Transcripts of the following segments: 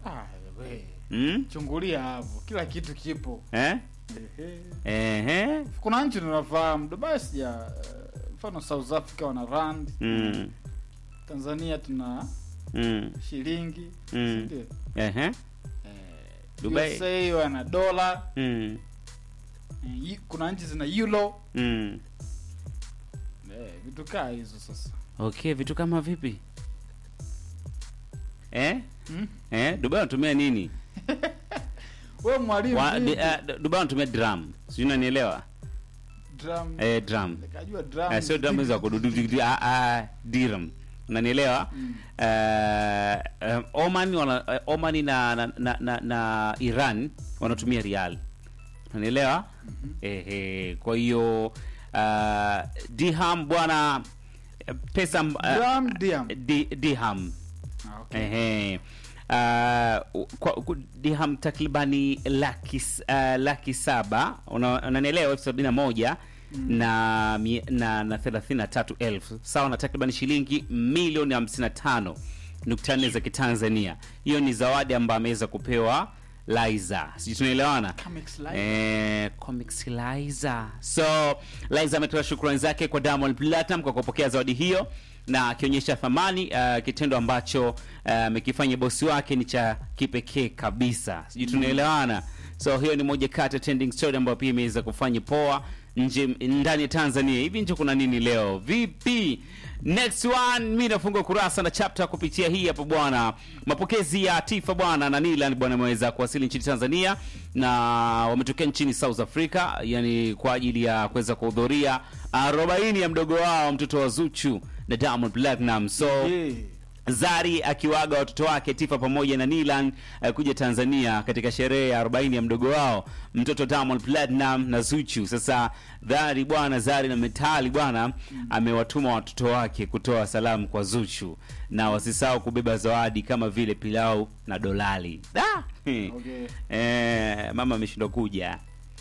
Ah, we. mm? Chungulia hapo, kila kitu kipo. eh? Ehe. Ehe. Kuna nchi tunafahamu, Dubai sija eh, mfano South Africa wana rand, Mm. Tanzania tuna Mm. shilingi, Mm. si ndio? Ehe. Eh, Dubai. USA wana dola, Mm. eh, yi- kuna nchi zina euro. Mm. Eh, vitu kaa hizo sasa. Okay, vitu kama vipi? Eh? Hmm? Eh? Dubai wanatumia nini? Wewe mwalimu Wa, vipi? di, uh, Dubai wanatumia drum. Sijui unanielewa? drum. Eh, drum. Nikajua drum. Eh, sio drum za kududu ah ah dirham. Unanielewa? Mm. Eh, eh, Oman wana eh, Oman na na, na, na, na Iran wanatumia rial. Unanielewa? Ehe, kwa hiyo uh, dirham bwana eh, pesa amb- eh, Drum, dirham. di, dirham Ah, okay. Ehe. Uh, kwa, ku- dirham takribani laki, s- uh, laki saba Una- unanielewa elfu sabini na moja na, mi- na, na thelathini na tatu elfu sawa na takribani shilingi milioni hamsini na tano nukta nne za kitanzania hiyo ni zawadi ambayo ameweza kupewa liza sijui tunaelewana Comics Liza. Eh, Comics Liza. So Liza ametoa shukrani zake kwa Diamond Platinum kwa kupokea zawadi hiyo na akionyesha thamani uh, kitendo ambacho uh, amekifanya bosi wake ni cha kipekee kabisa. Sijui tunaelewana. So hiyo ni moja kati ya trending story ambayo pia imeweza kufanya poa nje ndani ya Tanzania. Hivi nje kuna nini leo? Vipi? Next one mimi nafunga kurasa na chapter kupitia hii hapa bwana. Mapokezi ya Tifa bwana na Nilan bwana ameweza kuwasili nchini Tanzania na wametokea nchini South Africa, yani kwa ajili ya kuweza kuhudhuria arobaini ya mdogo wao mtoto wa Zuchu na Diamond Platinum. So Yeah. Zari akiwaga watoto wake Tifa pamoja na Nilan uh, kuja Tanzania katika sherehe ya 40 ya mdogo wao mtoto Diamond Platinum na Zuchu. Sasa Zari bwana, Zari na Metali bwana amewatuma watoto wake kutoa salamu kwa Zuchu na wasisahau kubeba zawadi kama vile pilau na dolali. Da! Okay. Eh, mama ameshindwa kuja.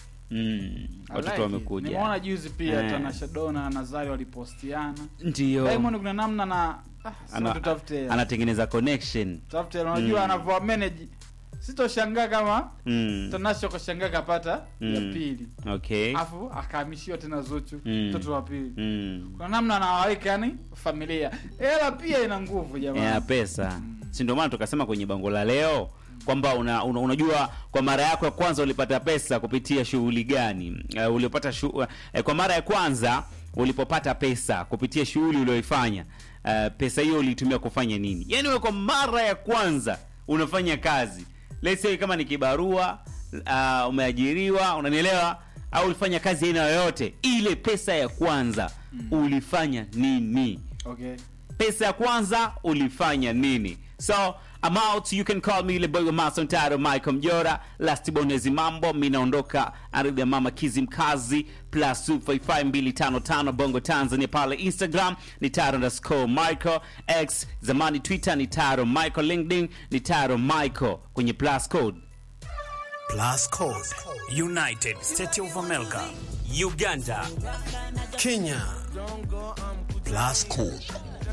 Mm, I watoto like it. wamekuja. Nimeona juzi pia Eh. Tanasha Donna na Nazari walipostiana. Ndio. Diamond kuna namna na ah, Ana- sasa tutafute. anatengeneza connection. Tutafute unajua Mm. anavyo manage. Sitoshangaa kama Mm. Tanasha kashangaa kapata ya Mm. pili. Okay. Afu akahamishiwa tena Zuchu Mm. mtoto wa pili. Mm. Kuna namna anawaweka yani familia. Hela pia ina nguvu jamani. ya pesa si ndio maana tukasema kwenye bango la leo kwamba una, una, unajua kwa mara yako ya kwanza ulipata pesa kupitia shughuli gani uh, uliopata shu, uh, kwa mara ya kwanza ulipopata pesa kupitia shughuli ulioifanya uh, pesa hiyo uliitumia kufanya nini yaani wewe kwa mara ya kwanza unafanya kazi let's say kama ni kibarua uh, umeajiriwa unanielewa au ulifanya kazi aina yoyote ile pesa ya kwanza ulifanya nini Okay. pesa ya kwanza ulifanya nini so I'm out you can call me ile boy wa mason taro michael mjora last bonezi mambo mi naondoka ardhi ya mama kizi mkazi plus 255255 bongo tanzania pale instagram ni taro underscore michael x zamani twitter ni taro michael linkedin ni taro michael kwenye plus code Plus Code, United States of America, Uganda, Kenya. Plus Code.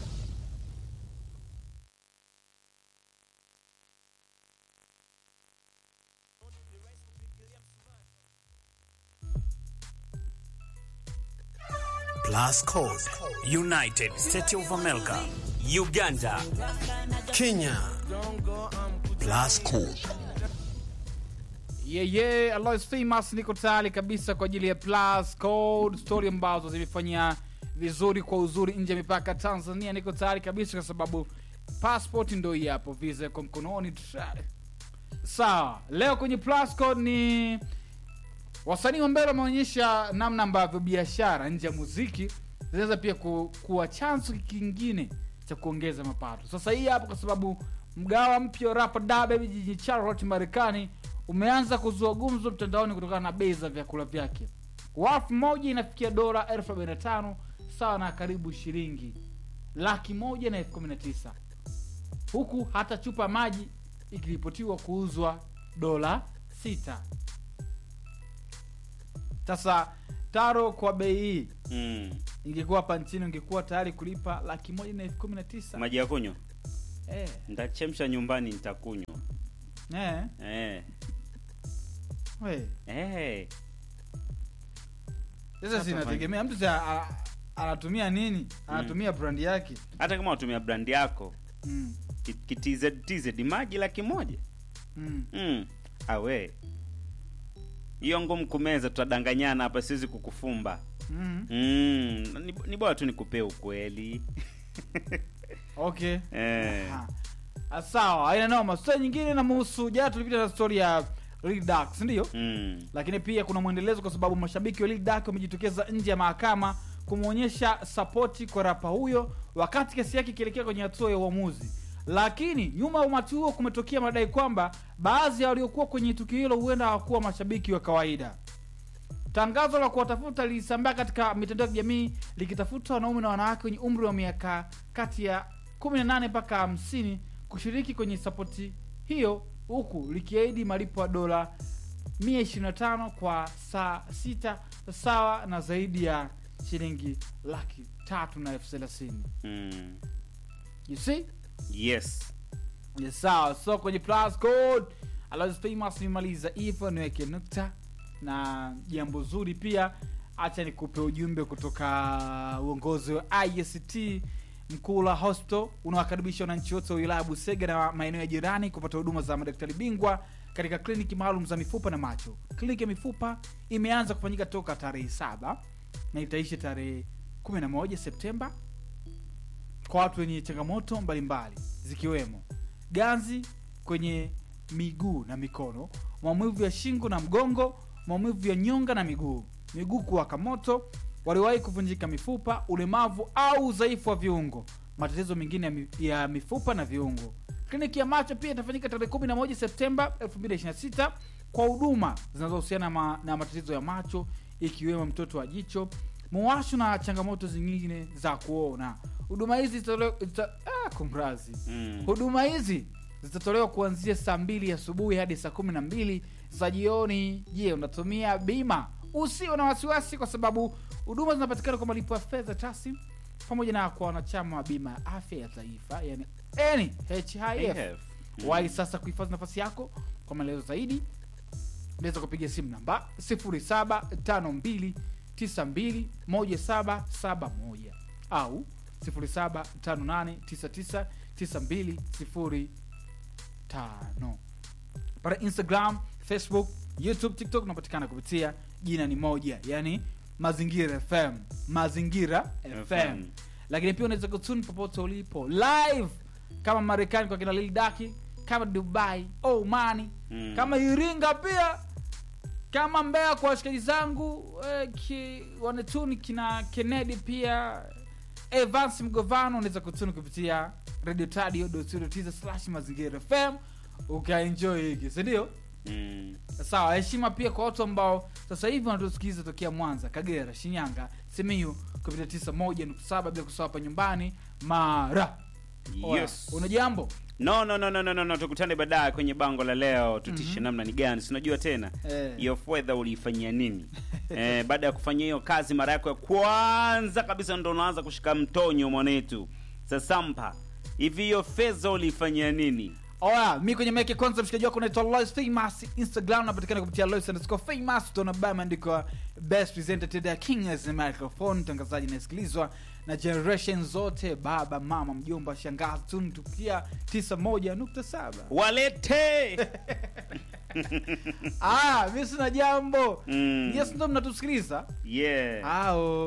Plus Code, United States of America, Uganda, Kenya. Plus Code. Yeah, yeah, Alois Famous niko tayari kabisa kwa ajili ya Plus Code story ambazo zimefanyia vizuri kwa uzuri nje ya mipaka ya Tanzania. Niko tayari kabisa kwa sababu passport ndo hii hapo, visa iko mkononi tayari. Sawa, leo kwenye Plus Code ni wasanii wa mbele wameonyesha namna ambavyo biashara nje ya muziki zinaweza pia ku, kuwa chanzo kingine cha kuongeza mapato. Sasa hii hapo, kwa sababu mgawa mpya wa rapa Dabe jijini Charlotte, Marekani umeanza kuzua gumzo mtandaoni kutokana na bei za vyakula vyake. Wafu moja inafikia dola elfu arobaini na tano sawa na karibu shilingi laki moja na elfu kumi na tisa huku hata chupa maji ikiripotiwa kuuzwa dola sita. Sasa taro kwa bei hii mm. ingekuwa hapa nchini ungekuwa tayari kulipa laki moja na elfu kumi na tisa maji ya kunywa eh. nitachemsha nyumbani nitakunywa Eh, eh. we. Eh. Sasa Sasa zinategemea mtu sa- a- anatumia nini anatumia brand yake hata kama watumia brand yako mm. kitz tz maji laki moja Mm. mm. awe hiyo ngumu kumeza tutadanganyana hapa siwezi kukufumba Mm. mm. ni, ni bora tu nikupee ukweli okay eh. Aha. Ah, sawa aina noma stori nyingine namhusu jana tulipita na stori ya Lil Durk, si ndio mm. lakini pia kuna mwendelezo kwa sababu mashabiki wa Lil Durk wamejitokeza nje ya mahakama kumwonyesha sapoti kwa rapa huyo wakati kesi yake ikielekea kwenye hatua ya uamuzi lakini nyuma ya umati huo kumetokea madai kwamba baadhi ya waliokuwa kwenye tukio hilo huenda hawakuwa mashabiki wa kawaida tangazo la kuwatafuta lilisambaa katika mitandao ya kijamii likitafuta wanaume na wanawake wenye umri wa miaka kati ya 18 mpaka 50 kushiriki kwenye sapoti hiyo huku likiahidi malipo ya dola 125 kwa saa sita sawa na zaidi ya shilingi laki tatu na elfu thelathini Mm. you see yes Yes, sawa so kwenye plus code Aloysius famous nimaliza hivyo niweke nukta na jambo zuri pia hacha nikupe ujumbe kutoka uongozi wa IST mkula hospital unawakaribisha wananchi wote wa wilaya ya busega na maeneo ya jirani kupata huduma za madaktari bingwa katika kliniki maalum za mifupa na macho kliniki ya mifupa imeanza kufanyika toka tarehe saba na itaishi tarehe 11 septemba kwa watu wenye changamoto mbalimbali zikiwemo ganzi kwenye miguu na mikono maumivu ya shingo na mgongo maumivu ya nyonga na miguu miguu kuwaka moto waliwahi kuvunjika mifupa ulemavu au udhaifu wa viungo matatizo mengine ya mi- ya mifupa na viungo kliniki ya macho pia itafanyika tarehe 11 septemba 2026 kwa huduma zinazohusiana ma, na matatizo ya macho ikiwemo mtoto wa jicho muwasho na changamoto zingine za kuona huduma hizi zitatolewa zita, ah, kumrazi mm. huduma hizi zitatolewa kuanzia saa mbili asubuhi hadi saa kumi na mbili za jioni je unatumia bima usiwe na wasiwasi kwa sababu huduma zinapatikana kwa malipo ya fedha taslim pamoja na kwa wanachama wa bima ya afya ya taifa yani nhif AF. Mm. wahi sasa kuhifadhi nafasi yako kwa maelezo zaidi unaweza kupiga simu namba 0752921771 au 0758999205 pale instagram facebook youtube tiktok unapatikana kupitia jina ni moja yani mazingira fm mazingira fm, FM. lakini pia unaweza kutuni popote ulipo live kama marekani kwa kina lil daki kama dubai omani Mm. kama iringa pia kama mbea kwa washikaji zangu eh, ki, wanetuni kina kennedy pia evans mgovano unaweza kutuni kupitia radio tadio slash mazingira fm ukaenjoy hiki sindio Mm. sawa heshima pia kwa watu ambao sasa hivi wanatusikiliza tokea mwanza kagera shinyanga simiyu kupitia 91.7 bila kusahau hapa nyumbani mara Oya, yes una jambo no no no no no no, no. tukutane baadaye kwenye bango la leo tutishe namna ni gani sinajua tena Eh. hiyo fedha uliifanyia nini eh, baada ya kufanya hiyo kazi mara yako ya kwanza kabisa ndo unaanza kushika mtonyo mwanetu sasampa hivi hiyo fedha uliifanyia nini oya mi kwenye meke kwanza mshikaji wako unaitwa lois famous instagram napatikana kupitia lois underscore famous utaona baya imeandikwa best presented to the king as a microphone mtangazaji inayesikilizwa na generation zote baba mama mjomba shangazi tuntukia 91.7 walete ah mi sina jambo Mm. yes ndo mnatusikiliza yeah ao